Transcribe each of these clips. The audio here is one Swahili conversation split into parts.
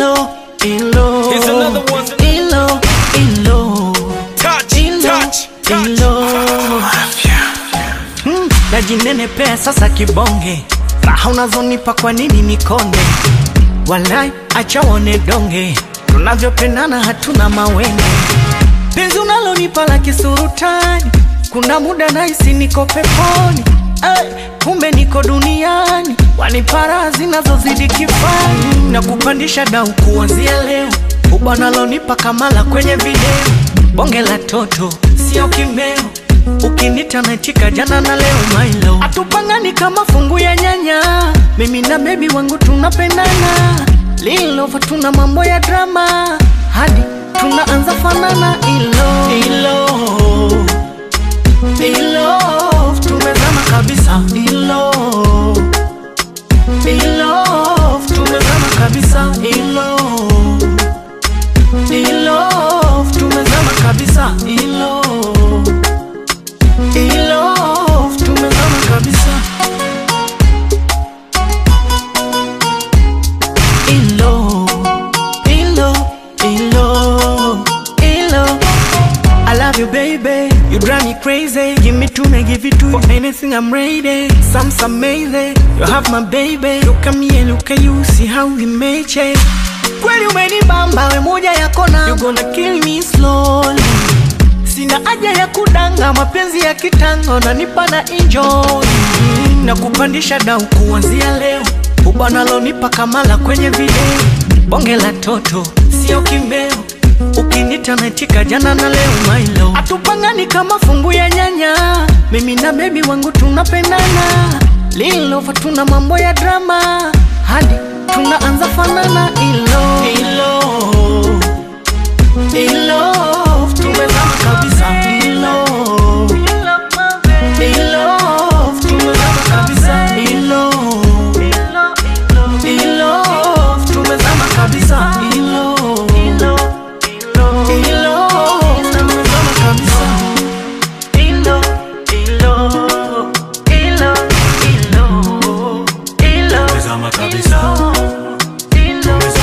ilo, ilo, Here's another one. ilo, ilo, Touch, ilo, touch, touch. ilo. Mm, najinenepea sasa kibonge, raha unazonipa kwa nini nikonde? Walai, acha wone donge, tunavyopendana hatuna mawenge. Penzi unalonipa la kisurutani, kuna muda nahisi niko peponi. Ay, kumbe niko duniani, wanipa raha zinazozidi kifani na kupandisha dau kuanzia leo. Kubwa nalonipa kamala kwenye video, bonge la toto sio kimeo ukinita naitika jana na leo mailo atupangani kama fungu ya nyanya mimi na bebi wangu tunapendana lilova tuna mambo ya drama hadi tunaanza fanana ilo ilo ilo tumezama kabisa ilo ilo tumezama kabisa ilo ilo tumezama kabisa ilo in love tumezama kabisa in love in love in love in love I love you baby you drive me crazy give me two me give it to you for anything I'm ready some some amazing you have my baby look at me and look at you see how we made it kweli umenibamba we moja yako na you gonna kill me slowly Sina haja ya kudanga, mapenzi ya kitango na nipa na enjoy na kupandisha dau kuanzia leo, ubanalonipa kamala kwenye video, bonge la toto sio kimbeo, ukinita naitika jana na leo mailo, atupangani kama fungu ya nyanya, mimi na bebi wangu tunapendana, lilova tuna mambo ya drama hadi tunaanza fanana ilo ilo in love tumezama kabisa in love in love tumezama kabisa in love in love tumezama kabisa in love in love tumezama kabisa in love in love in love in love in love Tumezama kabisa, in love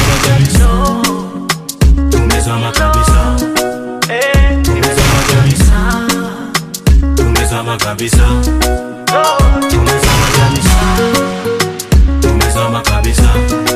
tumezama kabisa, eh tumezama kabisa, tumezama kabisa, tumezama kabisa, tumezama kabisa,